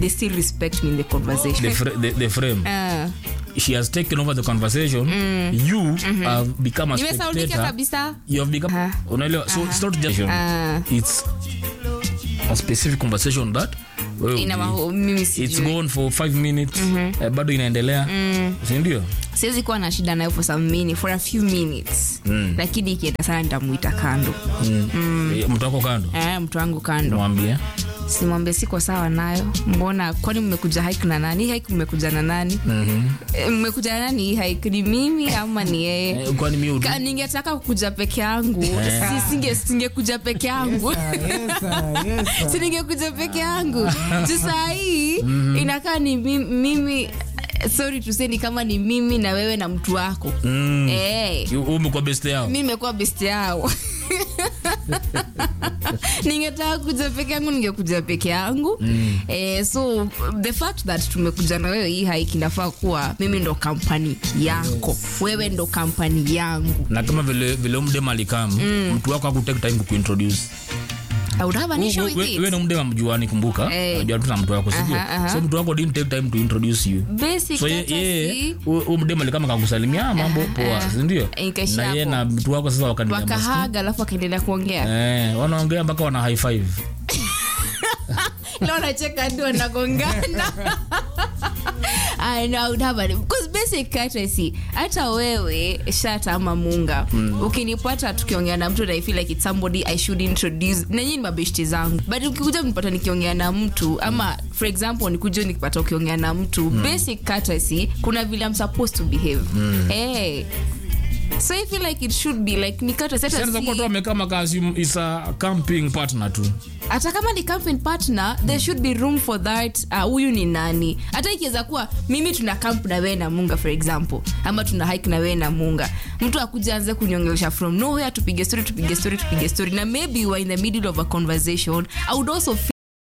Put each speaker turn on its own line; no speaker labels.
they still respect me in the conversation
the, fr- the, the frame
Ah.
she has taken over the conversation you have become a
nimesaulika
spectator
kabisa
you have become
Ah.
unaelewa so it's not just
Ah.
it's a specific conversation that wewe
ina
hujui.
maho- mimi
it's
sijui
gone for five minutes eh, bado inaendelea sindio
siwezi kuwa na shida nayo for some minute, for a few minutes lakini ikienda sana nitamuita kando
Eh, mtu wako kando
eh, mtu wangu kando
mwambie
simwambie siko sawa nayo mbona kwani mmekuja hike na nani hii hike mmekuja na nani Eh, mmekuja na nani hii hike ni mimi ama ni yeye
Eh, kwani mi udu
Ka- ningetaka kukuja peke yangu si, singe, singekuja peke yangu
Yes, sir. Yes, sir.
si ningekuja peke yangu tu saa hii inakaa ni mi- mimi sorry tuseni kama ni mimi na wewe na mtu wako
Mm.
hey.
umekuwa best yao
mi nimekuwa best yao ningetaka kuja peke yangu ningekuja peke yangu mm. eh, so the fact that tumekuja na wewe hii haiki inafaa kuwa mimi ndo kampani yako wewe ndo kampani yangu
na kama vile vile umdem alikam mtu wako akutake time kukuintroduce
I would have an issue with
wewe
it.
na mdem amjuani kumbuka
Eh.
unajua tu na mtu wako sivyo
Aha, aha.
so mtu wako didn't take time to introduce you
Basic
so ye-
courtesy.
yeye huyu mdem alikama kakusalimia "Ah, mambo poa sindio
Ikaishia
na yeye
hapo.
na mtu wako sasa wakaniambia
wakahaga alafu akaendelea kuongea
Eh, wanaongea mpaka wana high five
leo nacheka ndio wanagongana I know, I would have a- because basic courtesy hata wewe shata ama munga ukinipata tukiongea na mtu and I feel like it's somebody I should introduce na nyinyi ni mabeshti zangu but ukikuja nipata nikiongea na mtu ama for example nikuja nikipata ukiongea na mtu basic courtesy kuna vile I'm supposed to behave hey. so I feel like it should be like ni courtesy hata
Sasa
si-
kwa tu amekaa makazi is a camping partner tu
hata kama ni camping partner there should be room for that uh, huyu ni nani hata ikiweza kuwa mimi tuna camp na wewe na munga for example ama tuna hike na wewe na munga mtu akuja anze kunyongelesha from nowhere tupige story tupige story tupige story na maybe you are in the middle of a conversation i would also feel